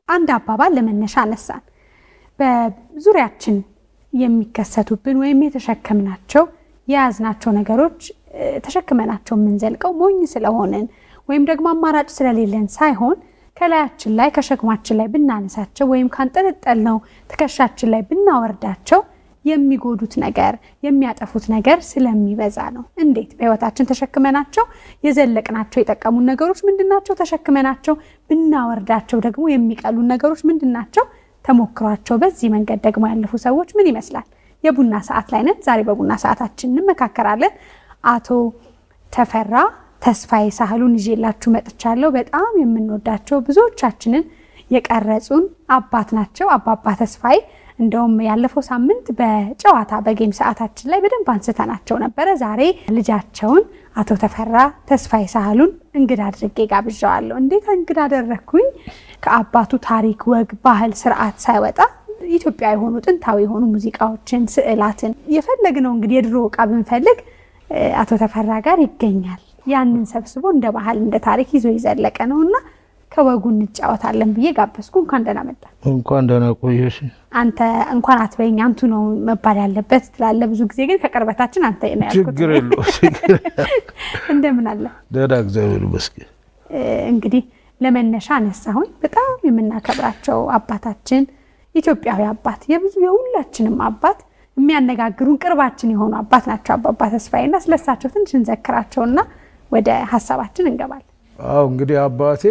አንድ አባባል ለመነሻ አነሳን። በዙሪያችን የሚከሰቱብን ወይም የተሸከምናቸው የያዝናቸው ነገሮች ተሸክመናቸው የምንዘልቀው ሞኝ ስለሆንን ወይም ደግሞ አማራጭ ስለሌለን ሳይሆን ከላያችን ላይ ከሸክማችን ላይ ብናነሳቸው ወይም ካንጠለጠልነው ትከሻችን ላይ ብናወርዳቸው የሚጎዱት ነገር የሚያጠፉት ነገር ስለሚበዛ ነው። እንዴት በህይወታችን ተሸክመናቸው የዘለቅናቸው የጠቀሙን ነገሮች ምንድናቸው? ተሸክመናቸው ብናወርዳቸው ደግሞ የሚቀሉን ነገሮች ምንድናቸው? ተሞክሯቸው በዚህ መንገድ ደግሞ ያለፉ ሰዎች ምን ይመስላል? የቡና ሰዓት ላይ ነን። ዛሬ በቡና ሰዓታችን እንመካከራለን። አቶ ተፈራ ተስፋዬ ሳህሉን ይዤላችሁ መጥቻለሁ። በጣም የምንወዳቸው ብዙዎቻችንን የቀረጹን አባት ናቸው። አባባ ተስፋዬ እንደውም ያለፈው ሳምንት በጨዋታ በጌም ሰዓታችን ላይ በደንብ አንስተናቸው ነበረ። ዛሬ ልጃቸውን አቶ ተፈራ ተስፋዬ ሳህሉን እንግዳ አድርጌ ጋብዣዋለሁ። እንዴት እንግዳ አደረግኩኝ? ከአባቱ ታሪክ፣ ወግ፣ ባህል፣ ስርዓት ሳይወጣ ኢትዮጵያ የሆኑ ጥንታዊ የሆኑ ሙዚቃዎችን፣ ስዕላትን የፈለግነው እንግዲህ የድሮ እቃ ብንፈልግ አቶ ተፈራ ጋር ይገኛል። ያንን ሰብስቦ እንደ ባህል እንደ ታሪክ ይዞ ይዘለቀ ነው እና ከወጉ እንጫወታለን ብዬ ጋበዝኩ። እንኳን ደህና መጣ። እንኳን ደህና ቆየሽ። አንተ እንኳን አትበይኝ አንቱ ነው መባል ያለበት ትላለህ። ብዙ ጊዜ ግን ከቅርበታችን አንተ ነው ያልኩት። ችግር የለው እንደምን አለ? ደህና እግዚአብሔር ይመስገን። እንግዲህ ለመነሻ አነሳሁኝ። በጣም የምናከብራቸው አባታችን ኢትዮጵያዊ አባት የብዙ የሁላችንም አባት የሚያነጋግሩን ቅርባችን የሆኑ አባት ናቸው አባባ ተስፋዬና ስለሳቸው ትንሽ እንዘክራቸውና ወደ ሀሳባችን እንገባለን። አዎ እንግዲህ አባቴ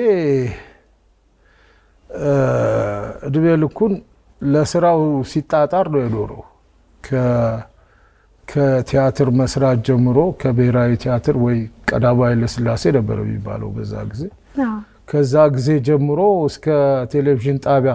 እድሜ ልኩን ለስራው ሲጣጣር ነው የኖረው። ከቲያትር መስራት ጀምሮ ከብሔራዊ ቲያትር ወይ ቀዳማዊ ኃይለሥላሴ ነበረ የሚባለው በዛ ጊዜ። ከዛ ጊዜ ጀምሮ እስከ ቴሌቪዥን ጣቢያ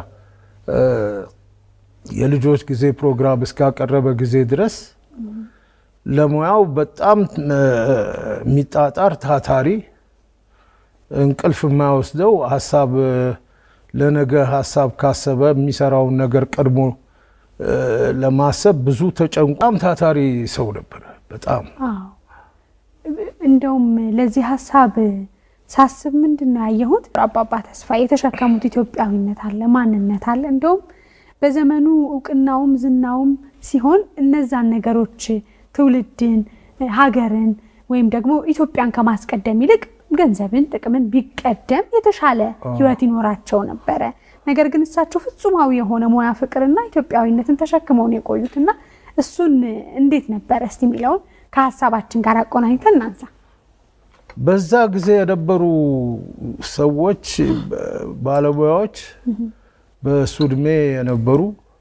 የልጆች ጊዜ ፕሮግራም እስካቀረበ ጊዜ ድረስ ለሙያው በጣም የሚጣጣር ታታሪ፣ እንቅልፍ የማይወስደው ሀሳብ ለነገ ሀሳብ ካሰበ የሚሰራውን ነገር ቀድሞ ለማሰብ ብዙ ተጨንቋም ታታሪ ሰው ነበረ። በጣም እንደውም ለዚህ ሀሳብ ሳስብ ምንድን ነው ያየሁት አባባ ተስፋዬ የተሸከሙት ኢትዮጵያዊነት አለ፣ ማንነት አለ። እንደውም በዘመኑ እውቅናውም ዝናውም ሲሆን እነዛን ነገሮች ትውልድን፣ ሀገርን ወይም ደግሞ ኢትዮጵያን ከማስቀደም ይልቅ ገንዘብን፣ ጥቅምን ቢቀደም የተሻለ ሕይወት ይኖራቸው ነበረ። ነገር ግን እሳቸው ፍጹማዊ የሆነ ሙያ ፍቅርና ኢትዮጵያዊነትን ተሸክመው ነው የቆዩት እና እሱን እንዴት ነበረ እስቲ የሚለውን ከሀሳባችን ጋር አቆናኝተን እናንሳ። በዛ ጊዜ የነበሩ ሰዎች ባለሙያዎች በእሱ እድሜ የነበሩ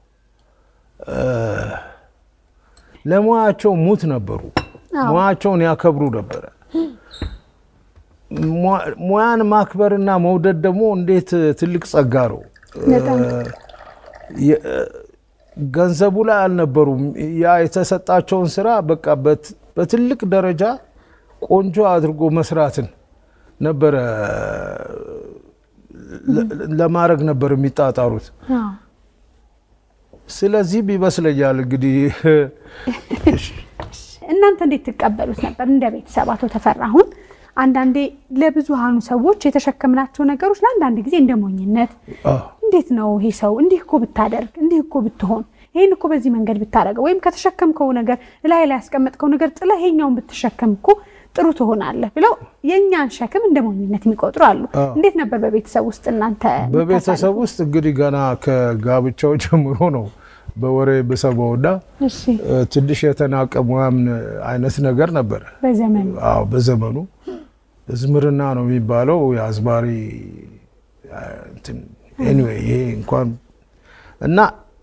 ለሙያቸው ሙት ነበሩ። ሙያቸውን ያከብሩ ነበረ። ሙያን ማክበርና መውደድ ደግሞ እንዴት ትልቅ ጸጋ ነው። ገንዘቡ ላይ አልነበሩም። ያ የተሰጣቸውን ስራ በቃ በትልቅ ደረጃ ቆንጆ አድርጎ መስራትን ነበረ ለማድረግ ነበር የሚጣጣሩት። ስለዚህም ይመስለኛል እንግዲህ እናንተ እንዴት ትቀበሉት ነበር እንደ ቤተሰብ? አቶ ተፈራ አሁን አንዳንዴ ለብዙሃኑ ሰዎች የተሸከምናቸው ነገሮች ለአንዳንድ ጊዜ እንደ ሞኝነት እንዴት ነው ይሄ ሰው እንዲህ እኮ ብታደርግ እንዲህ እኮ ብትሆን ይህን እኮ በዚህ መንገድ ብታደርገው ወይም ከተሸከምከው ነገር ላይ ላይ ያስቀመጥከው ነገር ጥላ ይሄኛውን ብትሸከም እኮ ጥሩ ትሆናለህ ብለው የእኛን ሸክም እንደ ሞኝነት የሚቆጥሩ አሉ። እንዴት ነበር በቤተሰብ ውስጥ እናንተ? በቤተሰብ ውስጥ እንግዲህ ገና ከጋብቻው ጀምሮ ነው በወሬ ብሰማውና ትንሽ የተናቀ ሙያም አይነት ነገር ነበረ በዘመኑ። አዎ በዘመኑ ዝምርና ነው የሚባለው የአዝማሪ ኤኒዌይ ይሄ እንኳን እና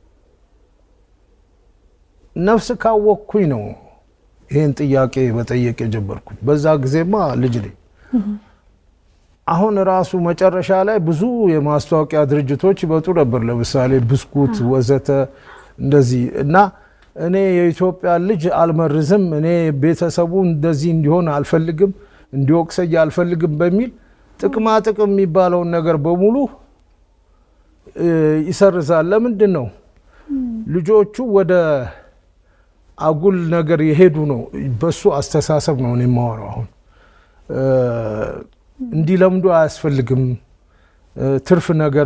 ነፍስ ካወቅኩኝ ነው ይህን ጥያቄ መጠየቅ የጀመርኩት። በዛ ጊዜማ ልጅ ነኝ። አሁን ራሱ መጨረሻ ላይ ብዙ የማስታወቂያ ድርጅቶች ይመጡ ነበር፣ ለምሳሌ ብስኩት ወዘተ እንደዚህ እና እኔ የኢትዮጵያ ልጅ አልመርዝም፣ እኔ ቤተሰቡ እንደዚህ እንዲሆን አልፈልግም፣ እንዲወቅሰኝ አልፈልግም በሚል ጥቅማ ጥቅም የሚባለውን ነገር በሙሉ ይሰርዛል። ለምንድን ነው ልጆቹ ወደ አጉል ነገር የሄዱ ነው። በሱ አስተሳሰብ ነው እኔ የማወራው። አሁን እንዲለምዱ አያስፈልግም። ትርፍ ነገር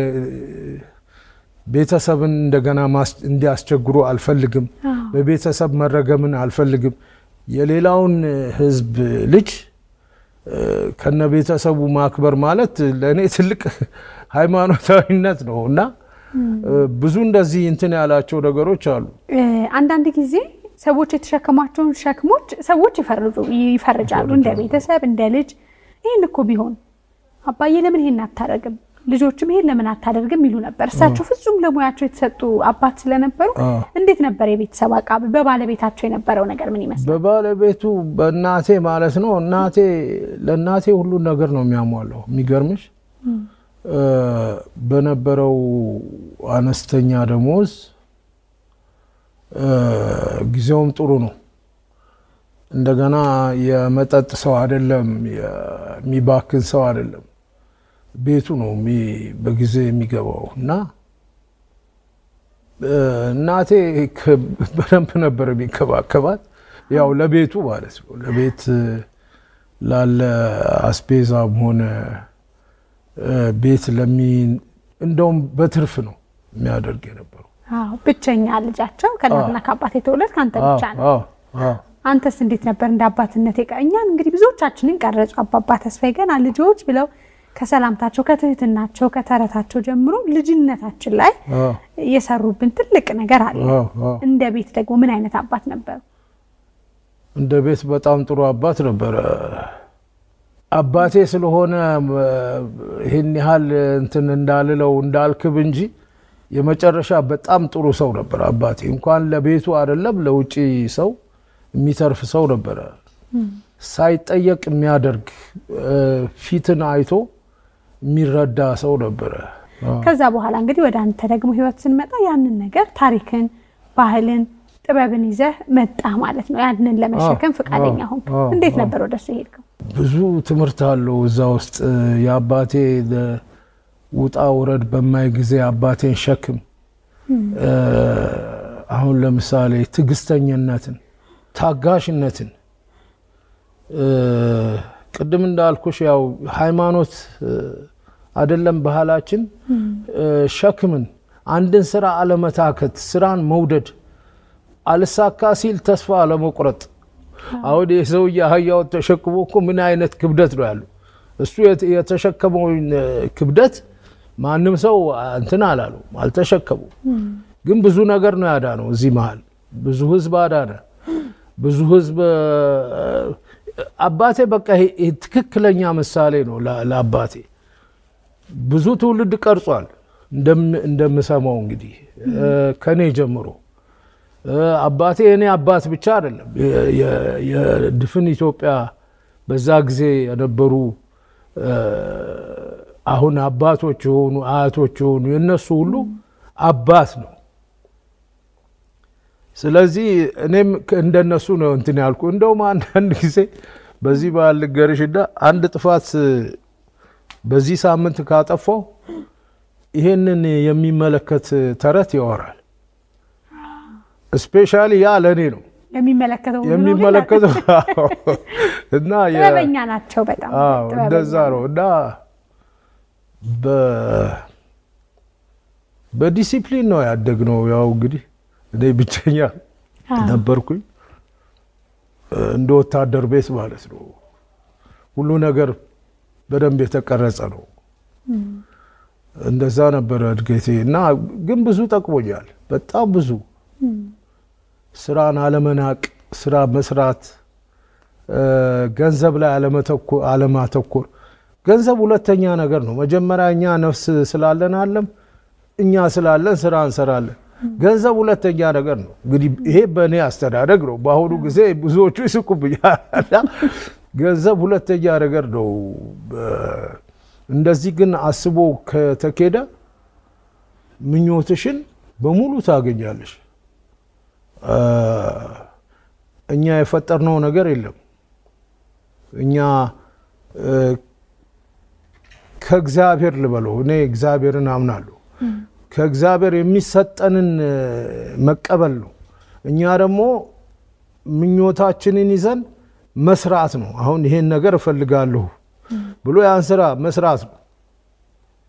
ቤተሰብን እንደገና እንዲያስቸግሩ አልፈልግም። በቤተሰብ መረገምን አልፈልግም። የሌላውን ሕዝብ ልጅ ከነ ቤተሰቡ ማክበር ማለት ለእኔ ትልቅ ሃይማኖታዊነት ነው እና ብዙ እንደዚህ እንትን ያላቸው ነገሮች አሉ። አንዳንድ ጊዜ ሰዎች የተሸከሟቸውን ሸክሞች ሰዎች ይፈርጃሉ፣ እንደ ቤተሰብ እንደ ልጅ። ይህን እኮ ቢሆን አባዬ ለምን ይሄን አታደርግም፣ ልጆችም ይሄን ለምን አታደርግም ይሉ ነበር። እሳቸው ፍጹም ለሙያቸው የተሰጡ አባት ስለነበሩ እንዴት ነበር የቤተሰብ አቃብ በባለቤታቸው የነበረው ነገር ምን ይመስላል? በባለቤቱ በእናቴ ማለት ነው። እናቴ ለእናቴ ሁሉን ነገር ነው የሚያሟላው። የሚገርምሽ በነበረው አነስተኛ ደሞዝ ጊዜውም ጥሩ ነው። እንደገና የመጠጥ ሰው አይደለም፣ የሚባክን ሰው አይደለም። ቤቱ ነው በጊዜ የሚገባው እና እናቴ በደንብ ነበር የሚንከባከባት። ያው ለቤቱ ማለት ነው ለቤት ላለ አስቤዛም ሆነ ቤት ለሚ እንደውም በትርፍ ነው የሚያደርግ የነበረው። ብቸኛ ልጃቸው ከእናትና ከአባት የተወለድ ከአንተ ብቻ ነው። አንተስ እንዴት ነበር እንደ አባትነት? እኛን እንግዲህ ብዙዎቻችንን ቀረጹ። አባባ ተስፋዬ ገና ልጆች ብለው ከሰላምታቸው፣ ከትህትናቸው፣ ከተረታቸው ጀምሮ ልጅነታችን ላይ የሰሩብን ትልቅ ነገር አለ። እንደ ቤት ደግሞ ምን አይነት አባት ነበሩ? እንደ ቤት በጣም ጥሩ አባት ነበረ። አባቴ ስለሆነ ይህን ያህል እንትን እንዳልለው እንዳልክብ እንጂ የመጨረሻ በጣም ጥሩ ሰው ነበር አባቴ። እንኳን ለቤቱ አይደለም ለውጭ ሰው የሚተርፍ ሰው ነበረ። ሳይጠየቅ የሚያደርግ ፊትን አይቶ የሚረዳ ሰው ነበረ። ከዛ በኋላ እንግዲህ ወደ አንተ ደግሞ ህይወት ስንመጣ ያንን ነገር ታሪክን፣ ባህልን፣ ጥበብን ይዘህ መጣ ማለት ነው። ያንን ለመሸከም ፈቃደኛ ሆንክ። እንዴት ነበር ወደሱ ሄድከው? ብዙ ትምህርት አለው እዛ ውስጥ የአባቴ ውጣ ውረድ በማይ ጊዜ አባቴን ሸክም አሁን ለምሳሌ ትዕግስተኝነትን፣ ታጋሽነትን ቅድም እንዳልኩሽ ያው ሃይማኖት አይደለም ባህላችን፣ ሸክምን፣ አንድን ስራ አለመታከት፣ ስራን መውደድ፣ አልሳካ ሲል ተስፋ አለመቁረጥ። አሁን የሰውዬ አህያውን ተሸክሞ እኮ ምን አይነት ክብደት ነው ያለው? እሱ የተሸከመውን ክብደት ማንም ሰው እንትን አላሉ አልተሸከሙ። ግን ብዙ ነገር ነው ያዳነው። እዚህ መሀል ብዙ ህዝብ አዳነ። ብዙ ህዝብ አባቴ በቃ ትክክለኛ ምሳሌ ነው ለአባቴ። ብዙ ትውልድ ቀርጿል። እንደምሰማው እንግዲህ ከኔ ጀምሮ አባቴ የኔ አባት ብቻ አይደለም፣ የድፍን ኢትዮጵያ በዛ ጊዜ የነበሩ አሁን አባቶች የሆኑ አያቶች የሆኑ የነሱ ሁሉ አባት ነው። ስለዚህ እኔም እንደነሱ ነው እንትን ያልኩ። እንደውም አንዳንድ ጊዜ በዚህ በዓል ልንገርሽና አንድ ጥፋት በዚህ ሳምንት ካጠፋው ይሄንን የሚመለከት ተረት ያወራል። ስፔሻሊ ያ ለእኔ ነው የሚመለከተው እና ጥበበኛ ናቸው በጣም እንደዛ ነው እና በዲሲፕሊን ነው ያደግነው። ያው እንግዲህ እኔ ብቸኛ ነበርኩኝ እንደ ወታደር ቤት ማለት ነው። ሁሉ ነገር በደንብ የተቀረጸ ነው። እንደዛ ነበረ እድገቴ እና ግን ብዙ ጠቅሞኛል። በጣም ብዙ ስራን አለመናቅ፣ ስራ መስራት፣ ገንዘብ ላይ አለማተኮር። ገንዘብ ሁለተኛ ነገር ነው። መጀመሪያ እኛ ነፍስ ስላለን አለም እኛ ስላለን ስራ እንሰራለን። ገንዘብ ሁለተኛ ነገር ነው። እንግዲህ ይሄ በእኔ አስተዳደግ ነው። በአሁኑ ጊዜ ብዙዎቹ ይስቁብኛል። ገንዘብ ሁለተኛ ነገር ነው። እንደዚህ ግን አስቦ ከተኬደ ምኞትሽን በሙሉ ታገኛለሽ። እኛ የፈጠርነው ነገር የለም። እኛ ከእግዚአብሔር ልበለው፣ እኔ እግዚአብሔርን አምናለሁ። ከእግዚአብሔር የሚሰጠንን መቀበል ነው። እኛ ደግሞ ምኞታችንን ይዘን መስራት ነው። አሁን ይሄን ነገር እፈልጋለሁ ብሎ ያን ስራ መስራት ነው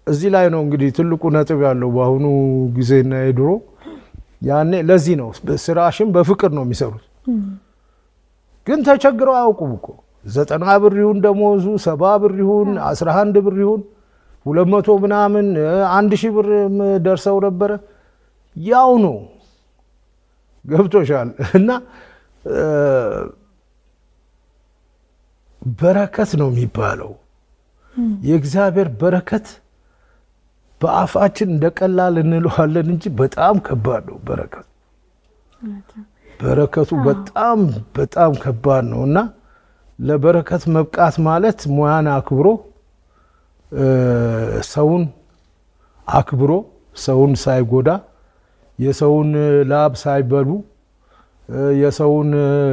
እዚህ ላይ ነው እንግዲህ ትልቁ ነጥብ ያለው በአሁኑ ጊዜና የድሮ ያኔ። ለዚህ ነው ስራሽን በፍቅር ነው የሚሰሩት። ግን ተቸግረው አያውቁም እኮ ዘጠና ብር ይሁን ደሞዙ ሰባ ብር ይሁን አስራ አንድ ብር ይሁን ሁለት መቶ ምናምን አንድ ሺህ ብር ደርሰው ነበረ። ያው ነው ገብቶሻል። እና በረከት ነው የሚባለው የእግዚአብሔር በረከት በአፋችን እንደ ቀላል እንለዋለን እንጂ በጣም ከባድ ነው በረከቱ። በረከቱ በጣም በጣም ከባድ ነው እና ለበረከት መብቃት ማለት ሙያን አክብሮ ሰውን አክብሮ ሰውን ሳይጎዳ የሰውን ላብ ሳይበሉ የሰውን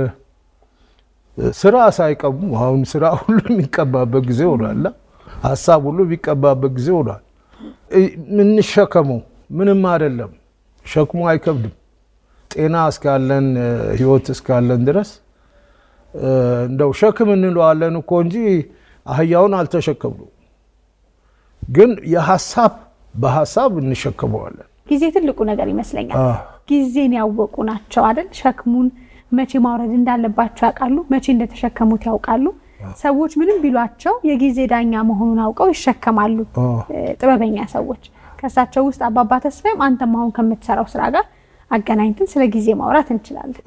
ስራ ሳይቀሙ አሁን ስራ ሁሉ የሚቀባበት ጊዜ ሆኗል። ሀሳብ ሁሉ የሚቀባበት ጊዜ ሆኗል። የምንሸከመው ምንም አይደለም፣ ሸክሙ አይከብድም። ጤና እስካለን ህይወት እስካለን ድረስ እንደው ሸክም እንለዋለን እኮ እንጂ አህያውን አልተሸከምነው። ግን የሀሳብ በሀሳብ እንሸከመዋለን። ጊዜ ትልቁ ነገር ይመስለኛል። ጊዜን ያወቁ ናቸው አይደል? ሸክሙን መቼ ማውረድ እንዳለባቸው ያውቃሉ። መቼ እንደተሸከሙት ያውቃሉ። ሰዎች ምንም ቢሏቸው የጊዜ ዳኛ መሆኑን አውቀው ይሸከማሉ። ጥበበኛ ሰዎች ከእሳቸው ውስጥ አባባ ተስፋዬም አንተም አሁን ከምትሰራው ስራ ጋር አገናኝተን ስለ ጊዜ ማውራት እንችላለን።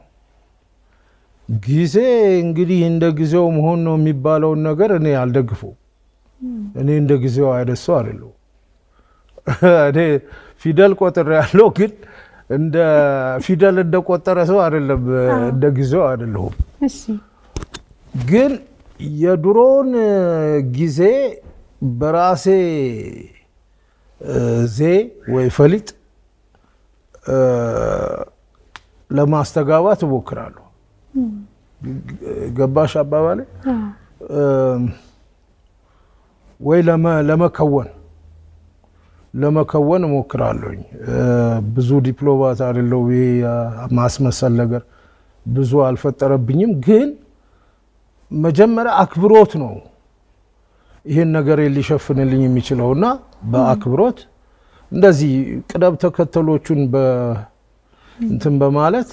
ጊዜ እንግዲህ እንደ ጊዜው መሆን ነው የሚባለውን ነገር እኔ አልደግፈው። እኔ እንደ ጊዜው አይደሰው አይደለሁ። እኔ ፊደል ቆጥሬ ያለው ግን እንደ ፊደል እንደቆጠረ ሰው አይደለም። እንደ ጊዜው አይደለሁም። ግን የድሮውን ጊዜ በራሴ ዜ ወይ ፈሊጥ ለማስተጋባት እሞክራለሁ። ገባሽ አባባሌ? ወይ ለመከወን ለመከወን እሞክራለሁኝ። ብዙ ዲፕሎማት አይደለሁ። ማስመሰል ነገር ብዙ አልፈጠረብኝም። ግን መጀመሪያ አክብሮት ነው ይህን ነገር ሊሸፍንልኝ የሚችለው እና በአክብሮት እንደዚህ ቅደም ተከተሎቹን እንትን በማለት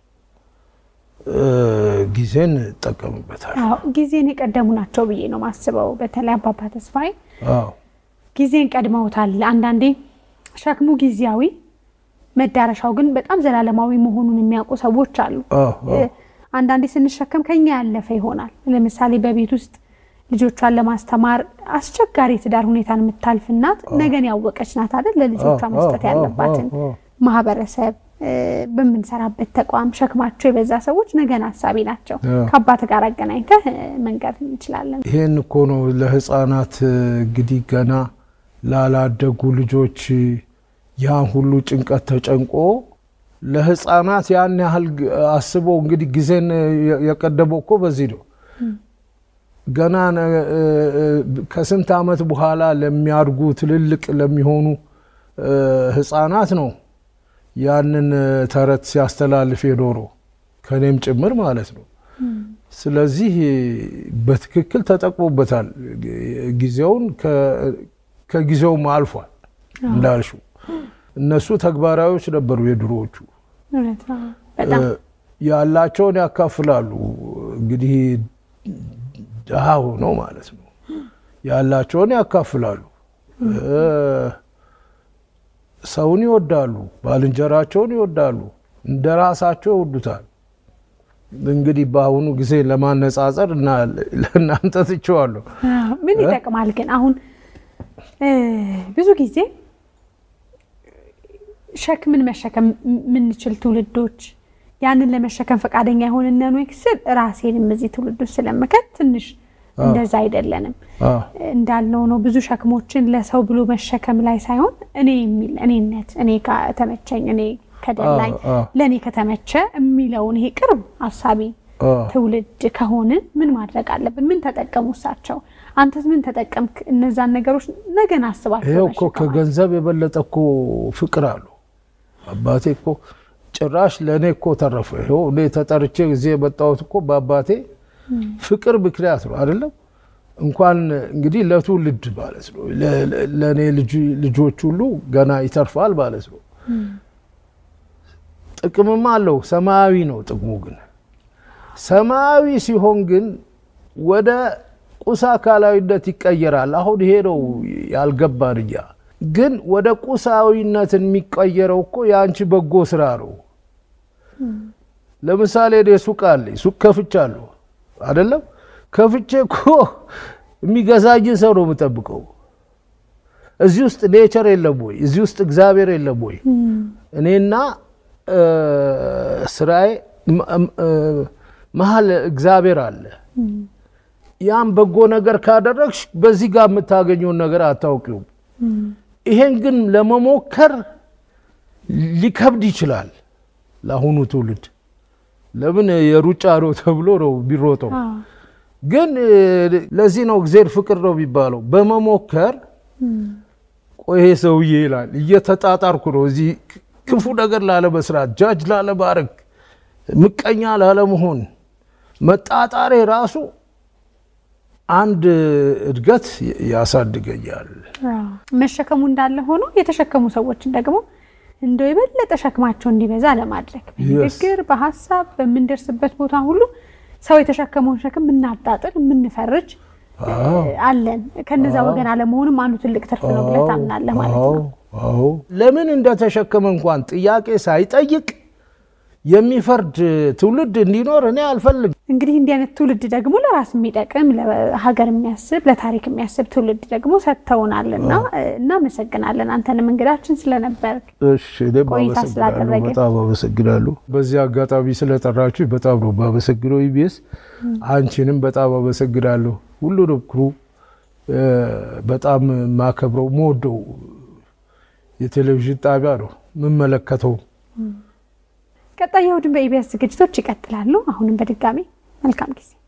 ጊዜን እጠቀምበታል። ጊዜን የቀደሙ ናቸው ብዬ ነው ማስበው። በተለይ አባባ ተስፋዬ ጊዜን ቀድመውታል። አንዳንዴ ሸክሙ ጊዜያዊ፣ መዳረሻው ግን በጣም ዘላለማዊ መሆኑን የሚያውቁ ሰዎች አሉ። አንዳንዴ ስንሸከም ከኛ ያለፈ ይሆናል። ለምሳሌ በቤት ውስጥ ልጆቿን ለማስተማር አስቸጋሪ ትዳር ሁኔታን የምታልፍ እናት ነገን ያወቀች ናት አይደል? ለልጆቿ መስጠት ያለባትን ማህበረሰብ በምንሰራበት ተቋም ሸክማቸው የበዛ ሰዎች ነገን ሀሳቢ ናቸው። ከአባት ጋር አገናኝተህ መንገድ እንችላለን። ይሄን እኮ ነው ለህፃናት እንግዲህ ገና ላላደጉ ልጆች ያን ሁሉ ጭንቀት ተጨንቆ ለህፃናት ያን ያህል አስቦ እንግዲህ ጊዜን የቀደመው እኮ በዚህ ነው። ገና ከስንት ዓመት በኋላ ለሚያድጉ ትልልቅ ለሚሆኑ ህፃናት ነው ያንን ተረት ሲያስተላልፍ የኖረው ከኔም ጭምር ማለት ነው። ስለዚህ በትክክል ተጠቅሞበታል። ጊዜውን ከጊዜውም አልፏል እንዳልሽው። እነሱ ተግባራዊዎች ነበሩ የድሮዎቹ። ያላቸውን ያካፍላሉ። እንግዲህ ድሃ ሆነው ማለት ነው ያላቸውን ያካፍላሉ። ሰውን ይወዳሉ፣ ባልንጀራቸውን ይወዳሉ፣ እንደ ራሳቸው ይወዱታል። እንግዲህ በአሁኑ ጊዜ ለማነጻጸር እና ለእናንተ ትቼዋለሁ። ምን ይጠቅማል ግን አሁን ብዙ ጊዜ ሸክምን መሸከም የምንችል ትውልዶች ያንን ለመሸከም ፈቃደኛ የሆንን ወይ ስል ራሴንም እዚህ ትውልዶች ስለምከት ትንሽ እንደዛ አይደለንም። እንዳልነው ነው ብዙ ሸክሞችን ለሰው ብሎ መሸከም ላይ ሳይሆን እኔ የሚል እኔነት እኔ ከተመቸኝ እኔ ከደላኝ ለእኔ ከተመቸ የሚለውን ይሄ ቅርብ አሳቢ ትውልድ ከሆንን ምን ማድረግ አለብን? ምን ተጠቀሙ እሳቸው? አንተስ ምን ተጠቀምክ? እነዛን ነገሮች ነገን አስባቸው። ይኸው እኮ ከገንዘብ የበለጠ እኮ ፍቅር አሉ። አባቴ እኮ ጭራሽ ለእኔ እኮ ተረፈ። ይኸው እኔ ተጠርቼ ጊዜ የመጣሁት እኮ በአባቴ ፍቅር ምክንያት ነው አይደለም። እንኳን እንግዲህ ለትውልድ ማለት ነው ለእኔ ልጆች ሁሉ ገና ይተርፋል ማለት ነው። ጥቅምም አለው። ሰማያዊ ነው ጥቅሙ ግን ሰማያዊ ሲሆን ግን ወደ ቁስ አካላዊነት ይቀየራል። አሁን ይሄ ነው ያልገባን እኛ። ግን ወደ ቁሳዊነት የሚቀየረው እኮ የአንቺ በጎ ስራ ነው። ለምሳሌ እኔ ሱቅ አለኝ፣ ሱቅ ከፍቻለሁ አይደለም? ከፍቼ እኮ የሚገዛኝ ሰው ነው የምጠብቀው። እዚህ ውስጥ ኔቸር የለም ወይ? እዚህ ውስጥ እግዚአብሔር የለም ወይ? እኔና ስራዬ መሀል እግዚአብሔር አለ። ያን በጎ ነገር ካደረግሽ በዚህ ጋር የምታገኘውን ነገር አታውቂውም። ይሄን ግን ለመሞከር ሊከብድ ይችላል ለአሁኑ ትውልድ። ለምን የሩጫ ነው ተብሎ ነው ቢሮጠው። ግን ለዚህ ነው እግዜር ፍቅር ነው የሚባለው። በመሞከር ቆይ ይሄ ሰውዬ ይላል እየተጣጣርኩ ነው እዚህ ክፉ ነገር ላለመስራት፣ ጃጅ ላለማድረግ፣ ምቀኛ ላለመሆን መጣጣሬ ራሱ አንድ እድገት ያሳድገኛል። መሸከሙ እንዳለ ሆኖ የተሸከሙ ሰዎችን ደግሞ እንደው የበለጠ ሸክማቸው እንዲበዛ ለማድረግ በንግግር በሀሳብ በምንደርስበት ቦታ ሁሉ ሰው የተሸከመውን ሸክም የምናጣጥል የምንፈርጅ አለን። ከነዛ ወገን አለመሆንም አንዱ ትልቅ ትርፍ ነው ብለህ ታምናለህ ማለት ነው። አዎ ለምን እንደተሸከመ እንኳን ጥያቄ ሳይጠይቅ የሚፈርድ ትውልድ እንዲኖር እኔ አልፈልግም። እንግዲህ እንዲህ አይነት ትውልድ ደግሞ ለራስ የሚጠቅም ለሀገር የሚያስብ ለታሪክ የሚያስብ ትውልድ ደግሞ ሰጥተውናል እና እናመሰግናለን። አንተንም እንግዳችን ስለነበር እሺ፣ እኔም ቆይታ አመሰግናለሁ። ስላደረግን። በጣም አመሰግናለሁ። በዚህ አጋጣሚ ስለጠራችሁ በጣም ነው የማመሰግነው። ኢቢኤስ አንቺንም በጣም አመሰግናለሁ። ሁሉንም ክሩ በጣም የማከብረው የምወደው የቴሌቪዥን ጣቢያ ነው የምመለከተው። ቀጣይ እሑድን በኢቢኤስ ዝግጅቶች ይቀጥላሉ። አሁንም በድጋሚ መልካም ጊዜ